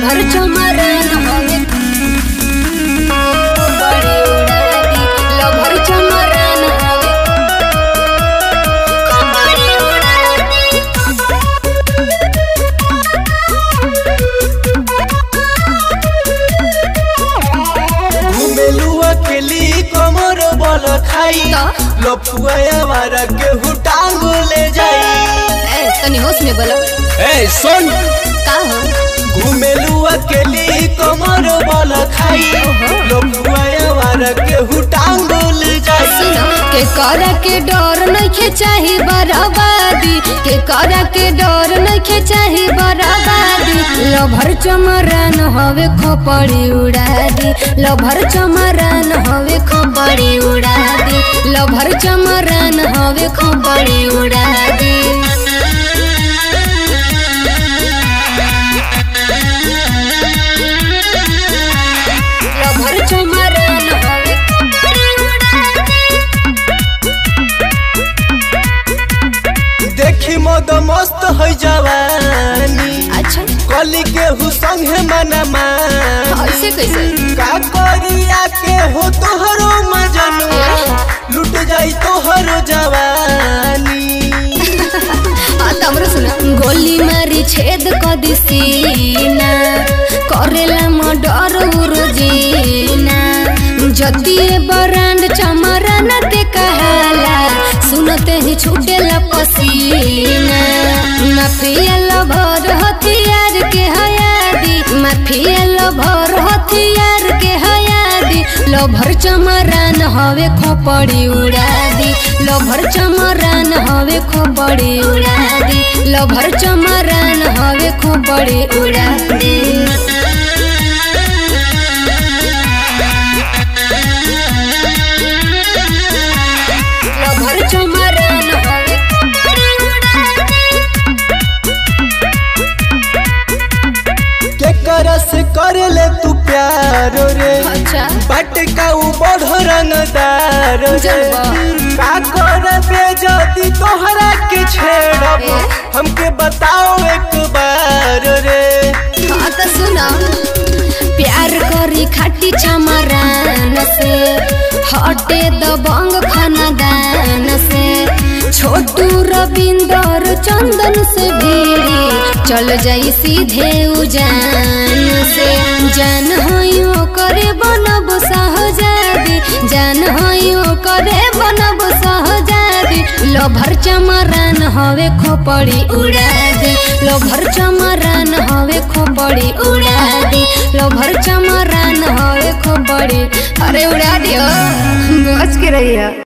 Lover चमरन हवे बड़ी उड़ादी lover चमरन हवे बड़ी घुमेलुआ के ली कमर बल खाई तो? लफुआ हमारा केहू टांग ले जाई ए तनी होश में बोलो ए सुन का हो घुमेलुआ के ली कमर बल खाई लफुआ हमारा केहू टांग ले जाई सुनो के कर के डर नइखे चाही बराबादी के कर के डर नइखे चाही बराबादी लभर चमरन हवे खोपड़ी उड़ादी लभर चमरन हवे खोपड़ी उड़ादी लभर चमरन हवे खोपड़ी उड़ादी लभर चमरन हवे खोपड़ी उड़ादी देखी मद मस्त है जवानी अच्छा कली केहू संगे मना ऐसे कैसे का करिया के हो तोहरो मजनुआ लुट जाई तोहरो जवानी गोली मारी छेद क दिसीना करेला मर्डर उरुजीना जतिए बरांड चमरन ते कहाला सुनते ही छूटेला पसीना माफिया लभर हथियार के हयादी माफिया लभर हथियार के हयादी लभर चमरान हवे खोपड़ी उड़ादी लभर चमरान हवे खोपड़ी उड़ादी लभर चमरान हवे खोपड़ी उड़ादी लभर चमरान हवे खोपड़ी उड़ादी के करस कर ले तू प्यार रे अच्छा बट का उ बढ़ रंगदार रे जलवा। का कर बे जदी तोहरा के छेड़ब ए? हमके बताओ एक बार रे हाँ तो सुना प्यार करी खाटी चमरान से हटे दबंग खानदान से छोटू रविंदर चंदन से भीड़ी चल जाई सीधे उजान से जान हयो करे बनब सहजादी जान हयो करे बनब सहजादी लभर चमरान हवे खोपड़ी उड़ा दे लभर चमरान हवे खोपड़ी उड़ा दे लभर चमरान हवे खोपड़ी अरे उड़ा दियो बच के रहिया